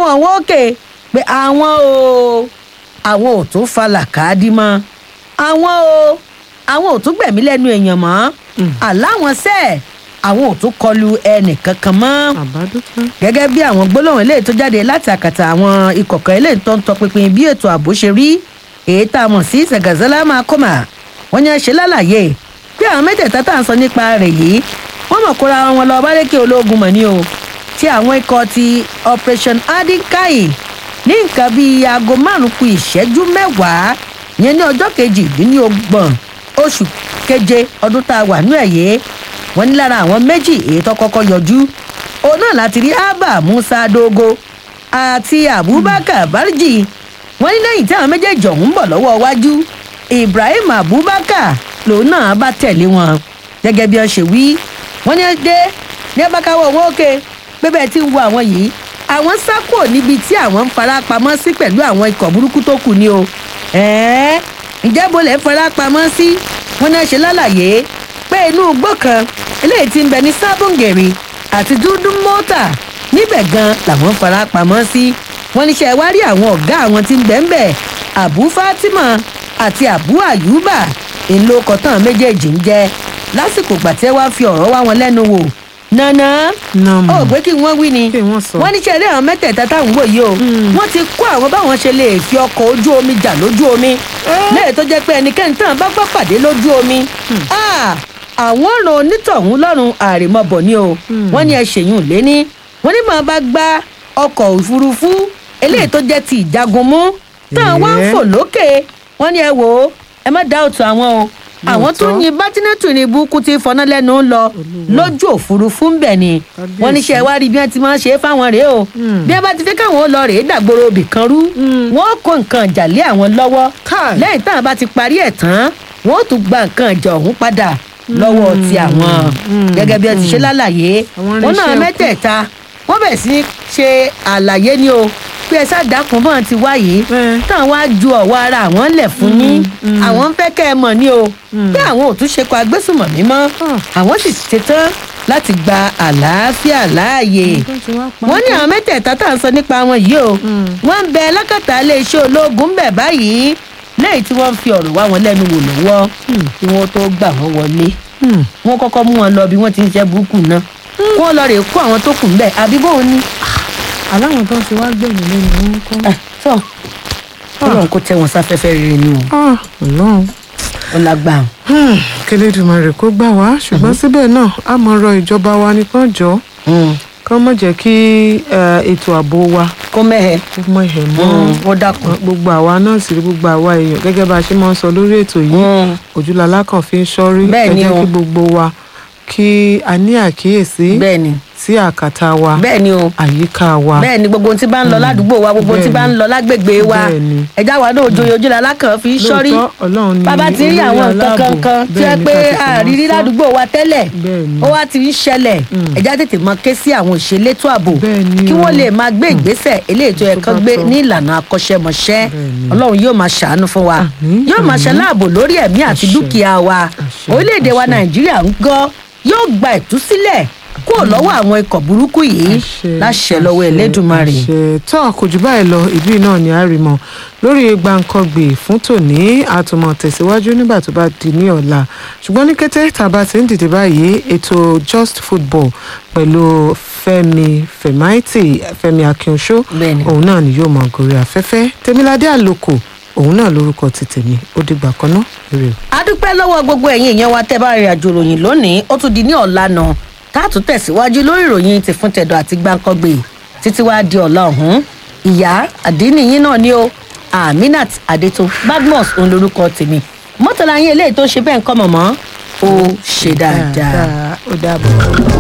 káwọn wọn òkè pé àwọn o àwọn ò tún fa làkàdí mọ́ àwọn o àwọn ò tún gbẹ̀mí lẹ́nu èèyàn mọ́ àláwọn sẹ́ẹ̀ àwọn ò tún kọlu ẹnì kankan mọ́ àbádúpẹ́. gẹ́gẹ́ bí àwọn gbólóhùn eléyìí tó jáde láti àkàtà àwọn ikọ̀ kan eléyìí tó ń tọpinpin bí ètò ààbò ṣe rí èyí tá a mọ̀ sí sẹ̀gàzẹ́lá máa kọ́mà wọ́n ní ẹ ṣe lálàyé pé àwọn mẹ́tẹ̀ẹ̀ta tá à ń sọ nípa rẹ̀ yìí wọ́n mọ̀ kóra wọn lọ bárẹ́kẹ́ ológun mọ̀ ní o tí àwọn ikọ̀ ti operation adinkai ní nǹkan bíi aago márùn-ún kù ìṣẹ́jú mẹ́wàá yẹn ní ọjọ́ kejìdínlọ́gbọ̀n oṣù keje ọdún tá a wà ní ẹ̀yẹ́ wọ́n ní lára àwọn méjì èyí tó kọ́kọ́ yọjú òun náà láti rí abba musa dogo àti abubakar barji wọ́n ní lẹ́yìn tí àwọn méjèèjì ọ̀hún ń bọ̀ lọ́wọ́ wájú ibrahim abubakar lòun náà bá tẹ̀lé wọn gẹ́gẹ́ bí wọ́n ṣe wí wọ́n ní dé ní abákáwọ̀ owó òkè pé bẹ́ẹ̀ tí ń wo àwọn yìí àwọn sá kúrò níbi tí àwọn ń fara pamọ́ sí pẹ̀lú àwọn ikọ̀ burúkú tó kù ni o ẹ̀ẹ́ ǹjẹ́ bo lẹ́ ń fara pamọ́ sí wọ́n náà ṣe lálàyé pé inú igbó kan eléyìí ti ń bẹ ní sábòǹgèrè àti dúdú mọ́tà níbẹ̀ gan làwọn fara pamọ́ sí wọ́n níṣẹ́ wá rí àwọn ọ̀gá àwọn tí ń bẹ̀ ń bẹ̀ abu fatima àti abu ayuba èlò kọ̀tàn méjèèjì ń jẹ́ lásìkò gbàtẹ́ wá fi ọ̀rọ̀ wá wọn lẹ́nu wò nànà Nàmù. ó pé kí wọ́n wí ni Kí wọ́n sọ. wọ́n níṣẹ́ rí àwọn mẹ́tẹ̀ẹ̀ta táwọn wò yìí o wọ́n ti kó àwọn báwọn ṣe lè fi ọkọ̀ ojú omi jà lójú omi lẹ́yìn tó jẹ́ pé ẹnikẹ́ni tí wọ́n bá gbọ́ pàdé lójú omi Ah, àwọn ràn onítọ̀hún lọ́rùn àrèmọ́bọ̀ ni o wọ́n ní ẹ ṣèyún léní wọ́n ní màá bá gbá ọkọ̀ òfurufú eléyìí tó jẹ́ ti ìjagun mú táwọn wá ń Ẹ̀ẹ́. fò lókè wọ́n ní ẹ wò ó ẹ má dá òtún àwọn o àwọn tó Lóòótọ́. yin bátínẹ́tù ní ibùkún ti fọná lẹ́nu ń lọ lójú òfurufú ń bẹ̀ ni Kábíyèsí. wọ́n níṣẹ́ wá rí bí wọ́n ti máa ń ṣe é fáwọn rèé o bí wọ́n bá ti fẹ́ káwọn ó lọ rèé dàgbòrò òbí kan rú wọ́n kó nǹkan ìjà lé àwọn lọ́wọ́ Káì. lẹ́yìn táwọn bá ti parí ẹ̀ tán wọ́n ó tún gba nǹkan ìjà ọ̀hún padà lọ́wọ́ ti àwọn gẹ́gẹ́ bí wọ́n ti ṣe lálàyé Àwọn wọ́n náà irinṣẹ́ mẹ́tẹ̀ẹ̀ta wọ́n bẹ̀ sí ní ṣe àlàyé ni o pé ẹ sáà dákun bọ́n ti wá yìí Ẹ. táwọn wá ju ọ̀wọ́ ara àwọn lẹ̀ fún yín àwọn ń fẹ́ kẹ́ ẹ mọ̀ ni o pé àwọn ò tún ṣe kọ agbésùmọ̀mí mọ́ Ah. àwọn sì ṣetán láti gba àlàáfíà láàyè Tó ti wá pa wọ́n ní àwọn mẹ́tẹ̀ẹ̀ta tá à ń sọ nípa wọn yìí o wọ́n ń bẹ lákàtà iléeṣẹ́ ológun ń bẹ̀ báyìí lẹ́yìn tí wọ́n fi ọ̀rọ̀ wá wọn lẹ́nu wò lọ́wọ́ kí wọ́n tó gbà wọ́n wọlé Hmm. wọ́n kọ́kọ́ mú wọn lọ bí wọ́n ti ń ṣe burúkú náà kí wọ́n lọ rè kó àwọn tó kù ń bẹ̀ àbí bóun ni. aláwọn tó ń ti wá gbẹ̀mí lẹ́nu wọn kọ́. ẹ tọ́ ọlọ́run kò tẹ wọn sáfẹ́fẹ́ rere ni o Ah, ọlọ́run ó lágbà. Hmm, kẹlẹ́dùmarè kó gbà wá ṣùgbọ́n síbẹ̀ náà a mọ̀ rọ ìjọba wa ní kán jọ kán mọ̀ jẹ́ kí eh, ètò ààbò wa kó mẹ́hẹ̀ kó mọ̀ ẹ̀ mọ́ wọ́n dákun. gbogbo àwa náà sì rí gbogbo àwa èèyàn gẹ́gẹ́ bá a ṣe máa ń sọ lórí ètò yìí Mm. ojúlala kan fi ń ṣọ́rí Bẹ́ẹ̀ ẹ ni jẹ́ o. kí gbogbo wa kí a ní àkíyèsí bẹ́ẹ̀ ni sí àkàtà wa bẹ́ẹ̀ ni o àyíká wa bẹ́ẹ̀ ni gbogbo ohun tí bá ń lọ ládùúgbò wa gbogbo ohun tí bá ń lọ lágbègbè wa Bẹ́ẹ̀ ni. ẹ̀já wa náà ojoyè ojúlá alákàn fi ń ṣọ́rí lóòótọ́ ọlọ́run ni bàbá ti rí olórí àwọn nǹkan aláàbò. kankan tí Bẹ́ẹ̀ wọ́n ni pé ká tètè máa àrírí sọ. ládùúgbò wa tẹ́lẹ̀ Bẹ́ẹ̀ ni. ó wá ti ń ṣẹlẹ̀ ẹ̀já tètè mọ ké sí àwọn òṣèlétò ààbò Bẹ́ẹ̀ ni kí wọ́n o. lè máa gbé ìgbésẹ̀ eléyìí tó yẹ Tó kán bá gbé tọ́. ní ìlànà akọ́ṣẹ́mọṣẹ́ Bẹ́ẹ̀ ni. ọlọ́run yóò máa ṣàánú fún wa Àmín, yóò máa àmín. ṣaláàbò lórí ẹ̀mí àti Àṣẹ. dúkìá wa Àṣẹ, orílẹ̀-èdè wa àṣẹ. nàìjíríà ń gọ́ yóò gba ìtúsílẹ̀ kúrò lọ́wọ́ àwọn ikọ̀ burúkú yìí Àṣẹ, láṣẹ lọ́wọ́ àṣẹ, elédùnmarè. àṣẹ. tó kò jù báyìí lọ ìbí náà ni a rí mọ lórí gbàǹkangbè fún tòní àtúmọ̀ tẹ̀síwájú nígbà tó bá di ní ọ̀la ṣùgbọ́n ní kété tá a bá ti ń dìde báyìí ètò just football pẹ̀lú fẹ́mi fẹ̀máìtì fẹ́mi akínṣó Bẹ́ẹ̀ni. òun náà ni yóò mọ gòrè afẹ́fẹ́ tèmiládé àlòkò òun náà lórúkọ ti tèmi ó dìgbà kan náà èrè o. a dúpẹ́ lọ́wọ́ gbogbo ẹ̀yin èèyàn wa tẹ́ bá rìn àjò ròyìn lónìí ó tún di ní ọ̀la náà káàtó tẹ̀síwájú lórí ìròyìn ti fún tẹ̀dọ̀ àti gbáǹkọ́gbè títí wàá di ọ̀la ọ̀hún ìyá àdínníyín náà ni ó aminat adeto badmus òun lorúkọ tèmi mọ́tàlá yín eléyìí tó ṣe bẹ́ẹ̀ ń kọ́ mọ̀mọ́ ó ṣe dáadáa. ó dàbọ̀.